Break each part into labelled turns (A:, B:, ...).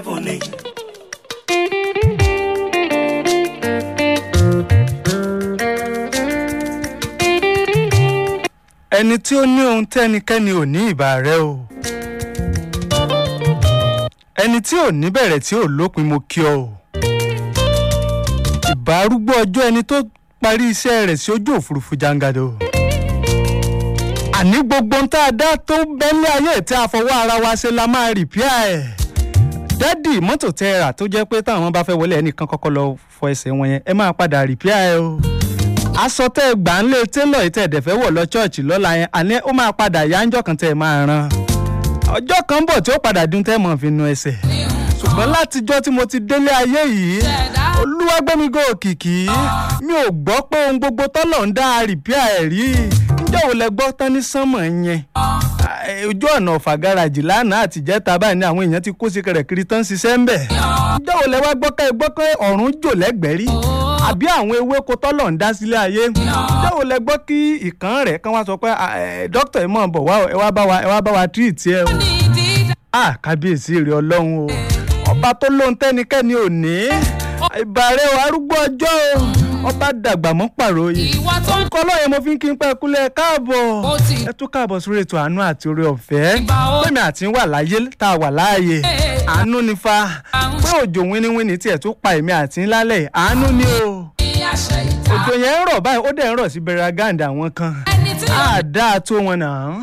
A: Funny.
B: ẹni tí ó ní ohun tẹ́nikẹ́ni ò ní ìbà rẹ o ẹni tí ò ní bẹ̀rẹ̀ tí ò lópin mo kí ọ o ìbà arúgbó ọjọ́ ẹni tó parí iṣẹ́ rẹ̀ sí ojú òfurufú jangado àní gbogbo ohun tá a dá tó bẹ́lẹ̀ ayé tí a fọwọ́ ara wa ṣe la máa rìpíà ẹ̀ dádì mọ́tò tẹ́ ẹ rà tó jẹ́ pé táwọn bá fẹ́ wọlé ẹnìkan kọ́kọ́ lọ fọ ẹsẹ̀ wọn yẹn ẹ máa padà rìpíà ẹ o aṣọ tẹ́ ẹ gbà ń lé télọ̀ yìí tẹ́ ẹ dẹ̀ fẹ́ wọ̀ lọ ṣọ́ọ̀ṣì lọ́la yẹn àní ó máa padà yá ńjọ́ kan tẹ́ ẹ máa rán ọjọ́ kan bọ̀ tí ó padà dún tẹ́ ẹ mọ̀ fi nu ẹsẹ̀ ṣùgbọ́n látijọ́ tí mo ti délé ayé yìí olúwàgbẹ́mígò òkìkí mi ò gbọ́ pé ohun gbogbo tọ́lọ̀ ń dá rìpíà ẹ̀ rí ǹjẹ́ ò lẹ gbọ́ tán ní sánmọ̀ yẹn ojú ọ̀nà ọ̀fà gáràjì lánàá àtijẹ́ta báyìí ni àwọn èèyàn ti kó sí kẹrẹ̀kiri tán ṣiṣẹ́ ń bẹ̀ ǹjẹ́ ò lẹ wá gbọ́ ká ẹ gbọ́ pé ọ̀run jò lẹ́gbẹ̀ẹ́ rí àbí àwọn ewéko tọ́lọ̀ ń dá sílé ayé ǹjẹ́ ò lẹ gbọ́ kí ìkan rẹ̀ kán wá sọ pé dókítà ẹ̀ mọ̀ bọ̀ wá ẹ wá bá wa ẹ wá bá wa tírìtì ẹ o ah kábíyèsí rẹ ọlọ́run o ọba tó lóhun tẹ́nikẹ́ni ò ní ìbàrẹ̀ o arúgbó ọjọ́ o ọba dàgbà mọ́ pàròyè orúkọ ọlọ́yẹ mo fi ń kí n pẹ́ kúlẹ̀ káàbọ̀ ẹ tún káàbọ̀ sórí ètò àánú àti oore ọ̀fẹ́ pèmí àti wà láyé tá a wà láàyè àánú ni fa pé òjò wíníwíní tiẹ̀ tún pa èmi àti ńlálẹ̀ àánú ni o òjò yẹn ń rọ̀ báyìí ó dẹ̀ ń rọ̀ sí bẹ̀rẹ̀ gáàndà àwọn kan àdá tó wọn nà án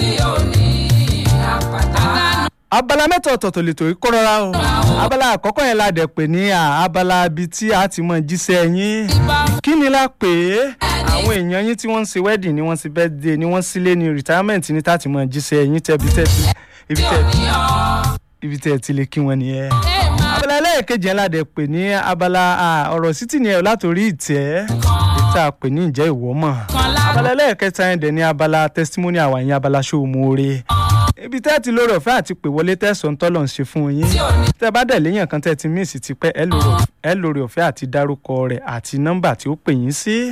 B: abala mẹ́ta ọ̀tọ̀ọ̀tọ̀ lè tó kó rọra o abala àkọ́kọ́ yẹn la dẹ̀ pè ní abala ibi tí a ti mọ jíṣẹ́ yín kí ni la pè é àwọn èèyàn yín tí wọ́n ń ṣe wedding ni wọ́n ń ṣe birthday ni wọ́n ń sílé ní retirement ní tá ti mọ jíṣẹ́ yín tẹ́bi tẹ́bi ibi tẹ́bi ibi tẹ́ ti lè kí wọn nìyẹn. abala ẹlẹ́ẹ̀kejì yẹn la dẹ̀ pè ní abala ọ̀rọ̀ sítì ni ẹ̀ látòrí ìtẹ́ ìta pè ní ìjẹ́ ìwọ́mọ̀ abala ẹlẹ́ẹ̀kẹta yẹn dẹ̀ ní abala testimony àwa yẹn abala ṣòwò mọ́ọ́rẹ́ ibi tẹ́ ti lórí ọ̀fẹ́ àti pè wọlé tẹ̀sán tọ́lọ̀ ń ṣe fún yín tẹ́ bá dẹ̀ léyàn kan tẹ́ ti míìsì ti pẹ́ ẹ lórí ọ̀fẹ́ àti dárúkọ rẹ̀ àti nọ́mbà tí ó pè yín sí.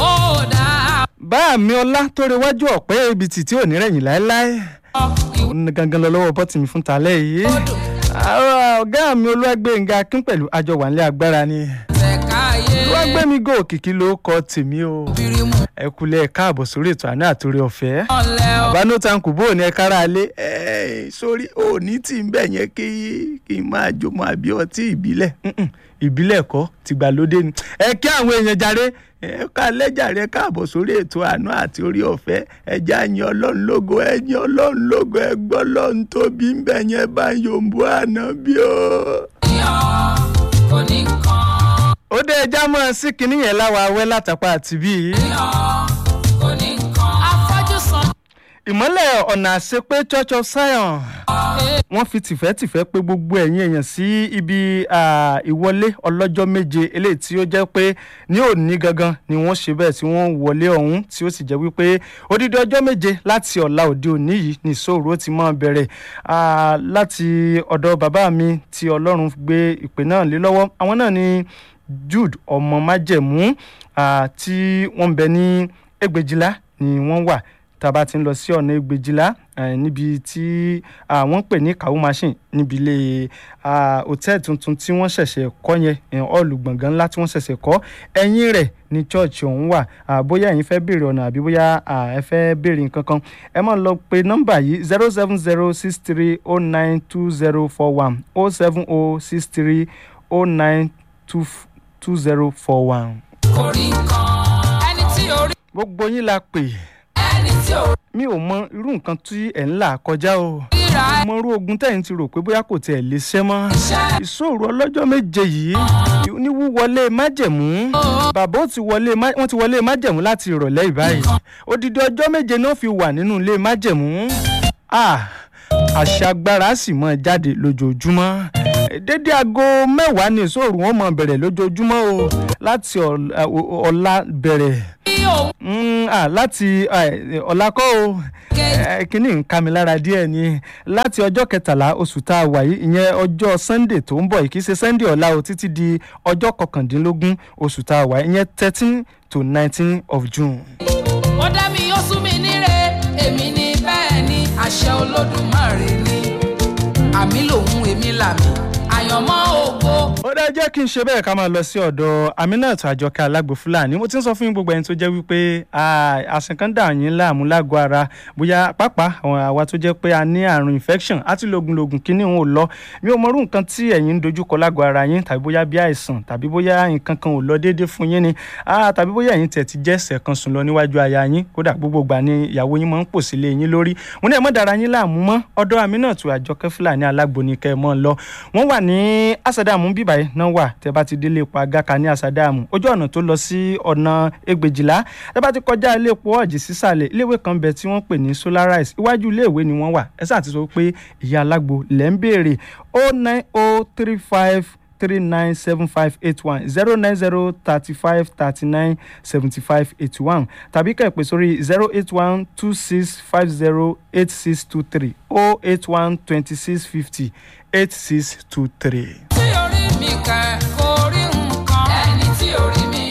B: bá mi ọlá tó rewájú ọ̀pẹ́ ibi tì tí ò ní rẹ̀yìn láéláé òun gangan lọ lọ́wọ́ bọ́tì mi fún talẹ́ yìí ọ̀gá mi olúwàgbẹ̀ngà kín pẹ̀lú àjọ wà nílé agbára ni olúwàgbẹ̀mí gò kìkì ló kọ tèmi o ẹ kúlẹ̀ káàbọ̀ sórí ètò àná àtòrí ọ̀fẹ́ àbánú tankù bó ní ẹ kára lé sórí òní tí ń bẹ̀ yẹn kí kí n máa jọmọ àbí ọtí ìbílẹ̀ ìbílẹ̀ kọ́ tìgbàlódé ni ẹ kí àwọn èèyàn jàre ẹ ká lẹ́jàre káàbọ̀ sórí ètò àánú àti orí ọ̀fẹ́ ẹja yan ọlọ́run lógo ẹ yan ọlọ́run lógo ẹ gbọ́ ọlọ́run tóbi ń bẹ̀ yẹn bá yòǹbó àná bí o. ó dé ẹja mọ́ sí kinní yẹn láwa awẹ́ látàpá àti bíi. ìmọ́lẹ̀ ọ̀nà àṣepé church of zion wọ́n fi tìfẹ́tìfẹ́ pé gbogbo ẹ̀yin èèyàn sí ibi ìwọlé ọlọ́jọ́ méje eléyìí tí ó jẹ́ pé ní òní gangan ni wọ́n ṣe bẹ́ẹ̀ tí wọ́n wọlé ọ̀hún tí ó sì jẹ́ wípé odidi ọjọ́ méje láti ọ̀la òde òní yìí ní ìṣòro ti máa bẹ̀rẹ̀ láti ọ̀dọ̀ bàbá mi tí ọlọ́run gbé ìpè náà lé lọ́wọ́ àwọn náà ni jude ọmọ májẹ̀mú tí wọ́n ń bẹ ní ẹgbẹ̀jìlá ni wọ́n wà tá a bá ti ń lọ sí ọ̀nà ẹgbẹ̀jìlá níbi tí wọ́n pè ní kàwé machine níbi ilé hòtẹ́ẹ̀lì tuntun tí wọ́n ṣẹ̀ṣẹ̀ kọ́ yẹn ọ̀lù gbọ̀ngàn ńlá tí wọ́n ṣẹ̀ṣẹ̀ kọ́ ẹ̀yìn rẹ̀ ní church ọ̀hún wà bóyá ẹ̀yin fẹ́ béèrè ọ̀nà àbí bóyá ẹ fẹ́ béèrè nǹkan kan ẹ máa lọ pe nọ́mbà yìí zero seven zero six three oh nine two zero four one oh seven oh six three oh nine two two zero four one.
C: orí kan ẹni tí orí.
B: gbogbo yín la pè
C: ẹni tí orí.
B: mi ò mọ irú nǹkan tí ẹ̀ ń là kọjá o
C: ríra ẹ.
B: mo rú ogun tẹ̀yìn ti rò pé bóyá kò tiẹ̀ lè ṣẹ́ mọ́ ìṣòro ọlọ́jọ́ méje yìí ní wíwọlé májẹ̀mú bàbá ó ti wọlé má- wọ́n ti wọlé májẹ̀mú láti ìrọ̀lẹ́ ìbáyìí odidi ọjọ́ méje náà fi wà nínú ilé májẹ̀mú Ah, àṣà agbára sì mọ jáde lójoojúmọ́ dédé aago mẹ́wàá ní ìṣòro wọn mọ bẹ̀rẹ̀ lójoojúmọ́ o láti ọ̀la- ọ̀la bẹ̀rẹ̀
C: bí òun
B: Mm, ah, láti eh, ọ̀la kọ́ o Eh, kínní ń ká mi lára díẹ̀ ni láti ọjọ́ kẹtàlá oṣù tá a wà yìí ìyẹn ọjọ́ sunday tó ń bọ̀ yìí kì í ṣe sunday ọ̀la o títí di ọjọ́ kọkàndínlógún oṣù tá a wà yìí ìyẹn thirteen to nineteen of june.
C: ó dá mi ó sún mi níre èmi ni bẹ́ẹ̀ ni àṣẹ olódùmarè ni àmì lòun èmi làmì àyànmọ́ ògo.
B: ó dá jẹ́ kí n ṣe bẹ́ẹ̀ ká máa lọ sí ọ̀dọ̀ Aminat Àjọkẹ́ Alágbo Fúlàní mo ti ń sọ fún yín gbogbo ẹni tó jẹ́ wípé àsìn kan dà yín láàmú lágọ̀ọ́ ara bóyá pápá àwọn àwa tó jẹ́ pé a ní àrùn infection àti lògùnlògùn kíní òun ò lọ mi ò mọrú nǹkan tí ẹ̀yin ń dojúkọ lágọ̀ọ́ ara yín tàbí bóyá bí àìsàn tàbí bóyá nǹkan kan ò lọ déédéé fún yín ni tàbí bóyá ẹ̀yin tẹ̀ ti jẹ́ ẹsẹ̀ kan sùn lọ níwájú aya yín kódà gbogbo ìgbà ni ìyàwó yín máa ń pò sílé yín lórí mo ní ẹ má dára yín láàmú mọ́ ọ̀dọ̀ Aminat Àjọkẹ́ Fúlàní Alágbo ni kẹ́ ẹ mọ́ lọ wọ́n wà ní asadamu bíbáyìí náà wà tẹ́ bá ti délé epo agaka ní asadamu ojú ọ̀nà tó lọ sí ọ̀nà ẹgbẹ̀jìlá tẹ́ bá ti kọjá ilé epo ọ̀jì sísàlẹ̀ iléèwé kan bẹ tí wọ́n pè ní Solarise iwájú iléèwé ni wọ́n wà ẹ sáà ti sọ pé ìyá alágbo lẹ́ ń béèrè o nine o three five three nine seven five eight one zero nine zero thirty five thirty nine seventy five eighty one tàbí kẹ́ ẹ pè sórí zero eight one two six five zero eight six two three o eight one twenty six fifty eight six two three.
C: tí orí mi kẹ̀ kò rí nǹkan. ẹni tí orí mi.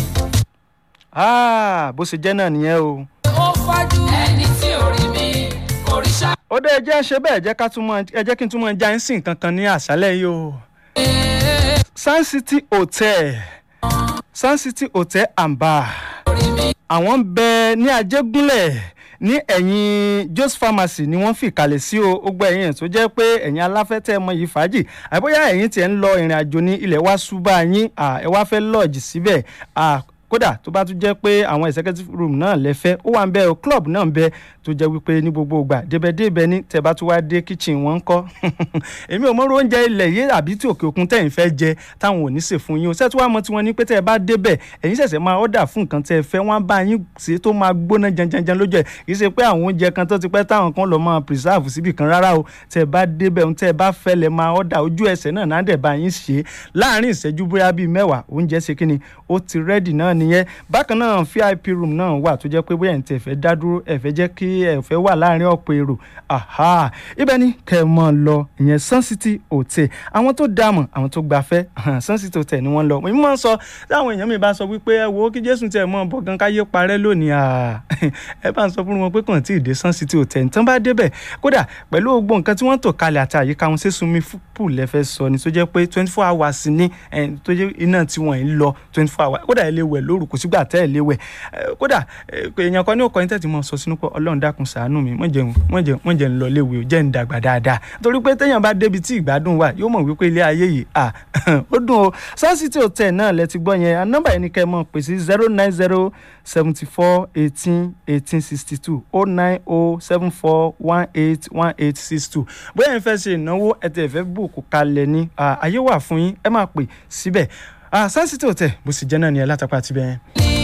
B: Ah, bó ṣe jẹ́ náà nìyẹn o.
C: ó fọ́jú. ẹni tí orí mi kò rí ṣá.
B: ó dé ẹ jẹ́ ṣe bẹ́ẹ̀ jẹ́ ká tún mọ ẹ jẹ́ kí n tún mọ já ẹ̀ ń sìn kankan ní àṣálẹ̀ yìí o. Sun City Hotel Sun City Hotel and Bar àwọn ń bẹ ní Ajégúnlẹ̀ ní ẹ̀yìn Jos Pharmacy ni wọ́n fi kalẹ̀ sí o ó gbọ́ ẹ̀yìn tó jẹ́ pé ẹ̀yin aláfẹ́tẹ́ mọ yìí fàájì àbóyá ẹ̀yin tiẹ̀ ń lọ ìrìn àjò ní ilẹ̀ wá ṣùgbọ́n yín ẹ wá fẹ́ lọ́ọ̀jì síbẹ̀ kódà tó bá tún jẹ́ pé àwọn executive room náà lẹ́fẹ́ ó wà ń bẹ o club náà ń bẹ tó jẹ́ wípé ní gbogbo ìgbà débẹ̀débẹ̀ ní tẹ́ bá tún wá dé kitchen wọn ń kọ́ èmi ò mọ̀rọ̀ oúnjẹ ilẹ̀ yé àbí tí òkè òkun tẹ̀yìn fẹ́ jẹ táwọn ò ní sè fún yín o ṣé tí wàá mọ tiwọn ní pé tẹ́ ẹ bá débẹ̀ ẹ̀yin ṣẹ̀ṣẹ̀ máa order fún nǹkan tẹ́ ẹ fẹ́ wọ́n bá yín ṣe tó máa gbóná janjanjan lójú ẹ̀ kì í ṣe pé àwọn oúnjẹ kan tó ti pẹ́ táwọn kan lọ máa preserve síbì kan rárá o tẹ́ ẹ bá débẹ̀ ohun tẹ́ ẹ bá fẹ́ lẹ máa order ojú ẹsẹ̀ náà náà dẹ̀ bá yín ṣe láàárín ìṣẹ́jú bóyá bíi mẹ́wàá oúnjẹ ṣe kíni ó ti ready náà nìyẹn bákan náà vip room náà wà tó jẹ́ pé bóyá ẹ̀ ń tẹ̀ fẹ́ dá dúró ẹ̀ fẹ́ jẹ́ kí ẹ̀ fẹ́ wà láàárín ọ̀pọ̀ èrò aha ibẹ̀ ni kẹ́ ẹ mọ̀ lọ ìyẹn Sun City Hotel àwọn tó dààmú àwọn tó gbafẹ́ Sun City Hotel ni wọ́n lọ mo máa ń sọ táwọn èèyàn mi bá sọ wípé ẹ wo kí Jésù tẹ̀ mọ́ bọ̀ gan káyé parẹ́ lónìí ẹ bá ń sọ fún wọn pé kàn tí ì dé Sun City Hotel nǹkan bá débẹ̀ kódà pẹ̀lú gbogbo nǹkan tí wọ́n tò kalẹ̀ àti àyíká wọn ṣé sunmi pool lẹ́fẹ́ sọ ni tó jẹ́ pé twenty four hours ni tó jẹ́ iná tí wọ́n ń lọ twenty four hours kódà ẹ lè wẹ̀ lóru kò sígbà tẹ́ ẹ lè wẹ̀ kódà èèyàn kan ní òkò yín tẹ̀tí mọ́ sọ sínú pé Ọlọ́run dákun ṣàánú mi mọ̀ jẹun mọ̀ jẹun mọ̀ jẹun lọ léwu jẹ́ ń dàgbà dáadáa torí pé téèyàn bá débi tí ìgbádùn wà yóò mọ̀ wípé ilé ayé yìí à ó dùn o Sun City Hotel náà lẹ ti gbọ́ yẹn nọ́mbà yẹn ni kẹ́ ẹ mọ̀ pè sí zero nine zero seventy four eighteen eighteen sixty two oh nine oh seven four one eight one eight six two bóyá ẹ fẹ́ ṣe ìnáwó ẹ tẹ̀ fẹ́ bùkù kalẹ̀ ní àyè wà fún yín ẹ máa pè síbẹ̀ Sun City Hotel bó sì jẹ́ náà ni ẹ látàpá àti bẹ́ẹ̀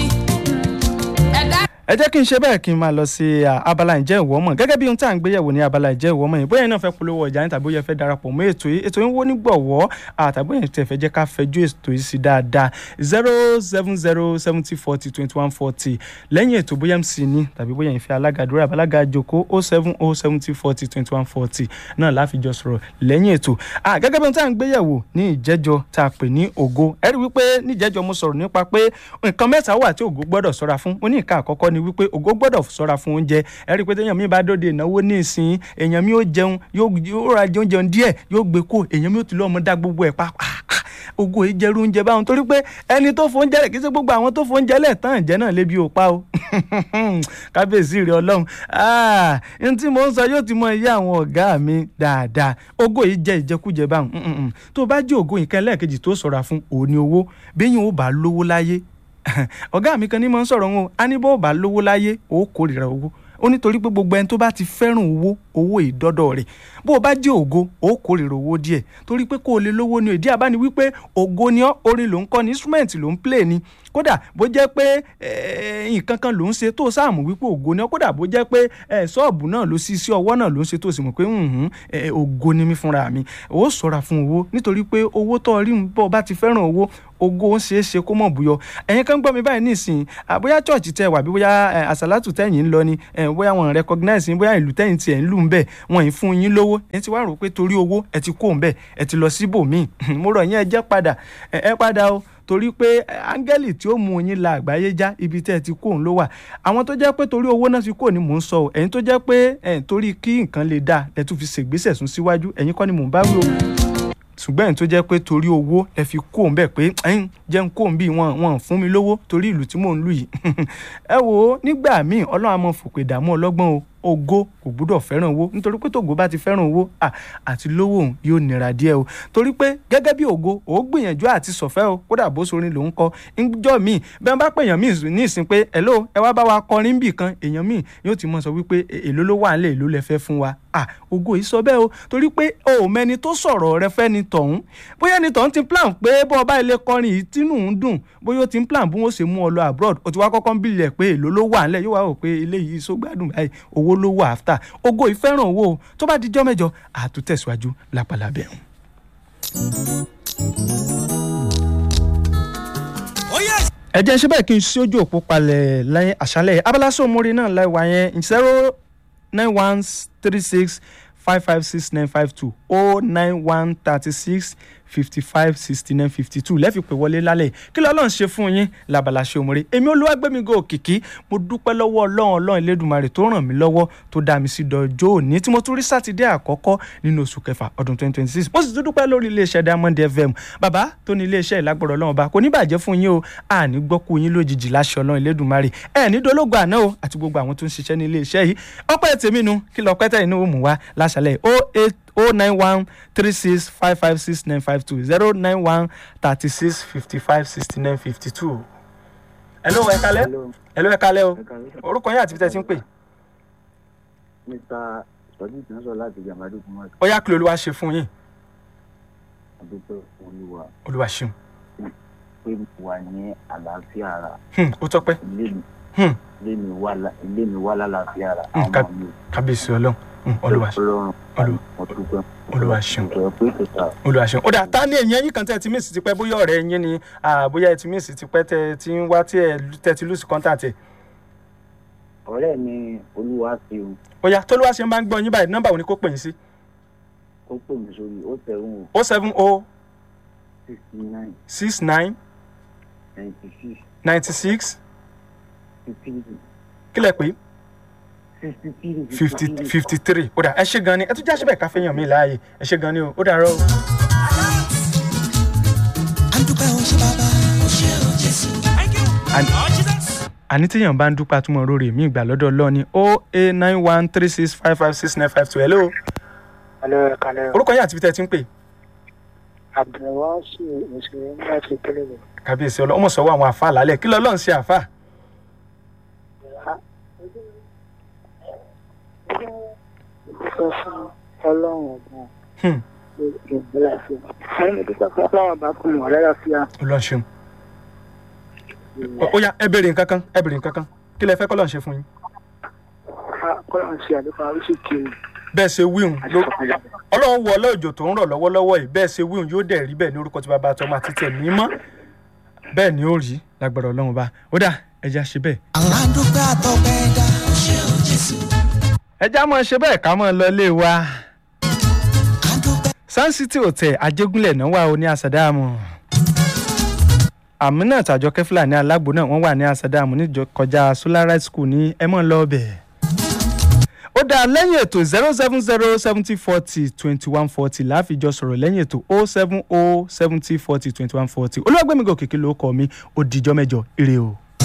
B: ẹ jẹ́ kí n ṣe bẹ́ẹ̀ kí n máa lọ sí abala ìjẹ́ ìwọ́ mọ̀ gẹ́gẹ́ bí ohun tí à ń gbéyẹ̀wò ní abala ìjẹ́ ìwọ́ mọ̀ yìí bóyá iná fẹ́ polówó ọjà yín tàbí bóyá fẹ́ darapọ̀ mọ́ ètò yìí ètò yìí wó ní gbọ̀wọ́ àtàbí bóyá tẹ̀ fẹ́ jẹ́ ká fẹjú ètò yìí sí dáadáa zero seven zero seventy forty twenty one forty lẹ́yìn ètò bóyá mc ní tàbí bóyá ìfẹ́ alágadúrà alága jòkó o seven o seventy forty twenty one forty náà láfijọ́ sọ̀rọ̀ lẹ́yìn ètò gẹ́gẹ́ bí ohun tí à ń gbéyẹ̀wò ní ìjẹ́jọ́ tá a pè ní ògo ẹ rí wípé ní ìjẹ́jọ́ mo sọ̀rọ̀ nípa pé nǹkan mẹ́ta wà tí ògo gbọ́dọ̀ ṣọ́ra fún ó ní ìka àkọ́kọ́ ni wípé ògo gbọ́dọ̀ ṣọ́ra fún oúnjẹ ẹ rí i pé téèyàn mi bá dóde ìnáwó ní ìsìn èèyàn mi ó jẹun yóò ra jẹun jẹun díẹ̀ yóò gbé kó èèyàn mi ó ti lọ́ ọmọ dá gbogbo ẹ̀ pa ogo ìjẹrú oúnjẹ báwọn torí pé ẹni tó fóúnjẹ rẹ̀ kì í ṣe gbogbo àwọn tó fóúnjẹ lẹ̀ tán ìjẹ́ náà lébi ò pa o kábíyèsí rẹ ọlọ́run n tí mo ń sọ yóò ti mọ iye àwọn ọ̀gá mi dáadáa ogo yìí jẹ́ ìjẹkújẹ báwọn tó bá jẹ́ ògo nǹkan lẹ́ẹ̀kejì tó ṣọ́ra fún òní owó bẹ́yìn ó bá lówó láyé ọ̀gá mi kan ní mọ̀ ń sọ̀rọ̀ wọn a ní bó bá lówó láyé ó kórìíra owó ó nítorí pé gbogbo ẹni tó bá ti fẹ́ràn owó owó ìdọ́dọ̀ rẹ̀ bó o bá jẹ́ ògo ó kórìíra owó díẹ̀ torí pé kó o lè lówó ni ìdí àbá ni wípé ògo ni ọ́ orin ló ń kọ́ ni instrument ló ń play ni kódà bó jẹ́ pé nǹkan kan ló ń ṣe tó sáàmù wípé ògo ni ọ́ kódà bó jẹ́ pé ṣọ́ọ̀bù náà ló sí sí ọwọ́ náà ló ń ṣe tó sì mọ̀ pé ògo ni mí fúnra mi ó ṣọ́ra fún owó nítorí pé owó tó rí bó o bá ti fẹ́ràn owó ògo ń ṣeé ṣe kó mọ̀ búyọ ẹ̀yin kan gbọ́ mi báyìí nísìnyí bóyá church tẹ wà bí bóyá àsálàtù tẹ̀yìn ń lọ ni bóyá wọn recognize yín bóyá ìlú tẹ̀yìn tiẹ̀ ń lù ń bẹ̀ wọn ì fún yín lówó ẹ ti wá rò pé torí owó ẹ ti kó ń bẹ̀ ẹ ti lọ síbòmíì mo rọ̀ yín ẹ jẹ́ padà ẹ padà o torí pé áńgẹ́lì tí ó mú yín la àgbáyé já ibi tẹ́ ẹ ti kó òun ló wà àwọn tó jẹ́ pé torí owó náà fi kó ni mò ń sọ ẹ̀yin tó jẹ́ pé torí kí nǹkan lè dáa ẹ tún fi ṣègbésẹ̀ sún síwájú ẹ̀yin kọ́ ni mò ń bá wí o ṣùgbọ́n ẹ̀yin tó jẹ́ pé torí owó ẹ fi kó òun bẹ̀ pé ẹ̀yin jẹ́ ń kó òun bí wọn wọn fún mi lówó torí ìlú tí mò ń lù yìí ẹ wò ó nígbà míì ọlọ́run á mọ fòpè dààmú ọlọ́gbọ́n o ògo kò gbúdọ̀ fẹ́ràn owó nítorí pé tògo bá ti fẹ́ràn owó à àti lówó òun yóò nira díẹ̀ o torí pé gẹ́gẹ́ bí ògo ò gbìyànjú àti sọ̀fẹ́ o kódà bó sorin lòún kọ ńjọ́ míì bẹ́ẹ̀ bá pèèyàn míì ní ìsìn pé hello ẹ wá bá wa kọrin bì kan èèyàn míì yóò ti mọ sọ wípé èló ló wà nílẹ̀ èló lẹ fẹ́ fún wa à ògo yìí sọ bẹ́ẹ̀ o torí pé o ò mẹni tó sọ̀rọ̀ rẹ fẹ́ ni tọ̀hún bóyá ni tọ̀hún ti plan pé bọ́ ọba ilé kọrin yìí tínú ń dùn bóyá o ti ń plan bí wọ́n ṣe mú ọ lọ abroad o ti wá kọ́kọ́ ń bìlẹ̀ pé èló ló wà nílẹ̀ yóò wá rò pé eléyìí sógbádùn báyìí owó ló wà after ògo ìfẹ́ràn owó o tó bá dijọ́ mẹ́jọ àtúntẹ̀síwájú lápàlábẹ́ ọ̀hún. ẹ jẹ́ ṣé bẹ́ẹ̀ kí n ṣí ojú òpó palẹ̀ lẹ́yìn àṣálẹ̀ abala sómori náà láìwá yẹn zero nine one three six five five six nine five two oh nine one thirty six fifty five sixty nine fifty two lẹ́ẹ̀fi pè wọlé lálẹ́ kí lọ́lọ́run ṣe fún yín labala ṣe òmùrè èmi olúwàgbẹ́mígò òkìkí mo dúpẹ́ lọ́wọ́ ọlọ́run ọlọ́run elédùnmarè tó ràn mí lọ́wọ́ tó dá mi sí dọjọ́ òní tí mo tún rí sátidé àkọ́kọ́ nínú oṣù kẹfà ọdún twenty twenty six mo sì tún dúpẹ́ lórí iléeṣẹ́ diamond fm bàbá tó ní iléeṣẹ́ ìlágbọ̀rọ̀ ọlọ́run ọba kò ní bàjẹ́ fún yín o àní gbọ́kú yín lójijì láṣẹ ọlọ́run elédùnmarè ẹ̀ ní dológo àná o àti gbogbo àwọn tó ń ṣiṣẹ́ ní iléeṣẹ́ yìí ọpẹ́ tèmi nu kí lọ pẹ́tẹ́ inú mú wa láṣálẹ̀ o eight o nine one three six five five six nine five two zero nine one thirty six fifty five sixty nine fifty two. hello ẹ kalẹ́ hello ẹ kalẹ́ o orúkọ yín àti bí tẹ́ ti ń pè.
A: mr sọjí tí wọn sọ láti jàmbádù fún wa
B: ó yá kí lolúwa ṣe fún yín
A: àdúpẹ́ fún olúwa
B: olúwa ṣeun
A: pé mo wà ní àlàáfíà ara
B: Hmm, ó tọ́pẹ́
A: ilé mi
B: Hmm,
A: ilé mi wà lá- ilé mi wà lálàáfíà ara
B: Hmm,
A: àwọn
B: ká-
A: ọmọ mi
B: kábíyèsí ọlọ́run Hmm, olúwa ṣeun
A: ọlọ́run
B: Olúwa-
A: mo dúpẹ́
B: Olúwa ṣeun.
A: mo pé kò sà
B: olúwa ṣeun ó dà tá ní èyí ẹ̀yìn kan tẹ́ ẹ ti mísì tipẹ́ bóyá ọ̀rẹ́ yín ni ah, bóyá ẹ ti mísì tipẹ́ tẹ́ ẹ ti ń wá tí ẹ tẹ́ ti lùsì kọ́ńtàtì ẹ̀
A: ọ̀rẹ́ mi olúwa ṣe o
B: ó yá tólúwa ṣe máa ń gbọ́ yín báyìí nọ́mbà wo ni kó pè yín sí
A: ó pè mí sórí ó tẹ̀wọ̀n
B: o seven o
A: sixty nine
B: six nine
A: ninety six
B: ninety six
A: fifty
B: kílẹ̀ pé
A: sixty three
B: fifty fifty three ó dà ẹ ṣe gan ni ẹ tún já síbẹ̀ káfẹ́ yàn mí láàyè ẹ ṣe gan ni o ó dàárọ̀ o.
D: adúpẹ́ o ṣe bàbá o ṣe o jésù.
B: àní tíyàn bá ń dúpẹ́ àtúmọ̀ rórè mí ìgbà lọ́dọ̀ ọlọ́ọ̀ni o eight nine one three six five five six nine five two hello
E: Alẹ́ kalẹ́
B: orúkọ yín àti ibi tẹ́ ẹ ti ń pè
E: Abdulwasi òṣèré láti Kélébé.
B: kábíyèsí ọlọ́ ọmọ sọ̀wọ́ àwọn àfa lálẹ́ kí lọ́lọ́run ṣe àfa
E: Dúpẹ́ fún Ọlọ́run ọ̀gbọ́n
B: Hmm,
E: ìgbìmọ̀ láfíà. Àwọn ìdúpẹ́ fún Ọlọ́run bá kún mọ̀ lálàáfíà.
B: ọlọ́run ṣeun Ó- ó yá ẹ béèrè nǹkan kan ẹ béèrè nǹkan kan kí lẹ fẹ́ kọ́ lọ́run ṣe fún yín
E: Kọ́lọ́run ṣe àdúpẹ́ oríṣi kiri
B: bẹ́ẹ̀ ṣe wíhùn
E: àti
B: ló
E: ìfọ̀kànlẹ̀.
B: ọlọ́run wọ ọlọ́ọ̀jọ̀ tó ń rọ̀ lọ́wọ́lọ́wọ́ yìí bẹ́ẹ̀ ṣe wíhùn yóò dẹ̀ rí bẹ́ẹ̀ ní orúkọ tí bàbá àtọmọ àti tẹ̀ mímọ́ bẹ́ẹ̀ ni ó rí lágbára ọlọ́run bá ó dà ẹja ṣe bẹ́ẹ̀
D: àwọn adúpẹ́ àtọ́pẹ́ dá o ṣe o jésù.
B: ẹja mọ̀ ṣe bẹ́ẹ̀ ká mọ̀ lọ ilé wa
D: adúpẹ́
B: Sun City Hotel Ajégúnlẹ̀ náà wà ó ní Àsàdáàmù Aminat Àjọkẹ́ Fúlàní alágbo náà wọ́n wà ní Àsàdáàmù níjọ kọjá Solarite School ní ẹmọ́ lọ́ọ̀bẹ̀ ó dáa lẹ́yìn ètò zero seven zero seventy forty twenty one forty láàfijọ́ sọ̀rọ̀ lẹ́yìn ètò o seven o seventy forty twenty one forty olúwàgbẹ́mígò kìkì ló kọ́ mi ó dijọ́ mẹ́jọ ire o.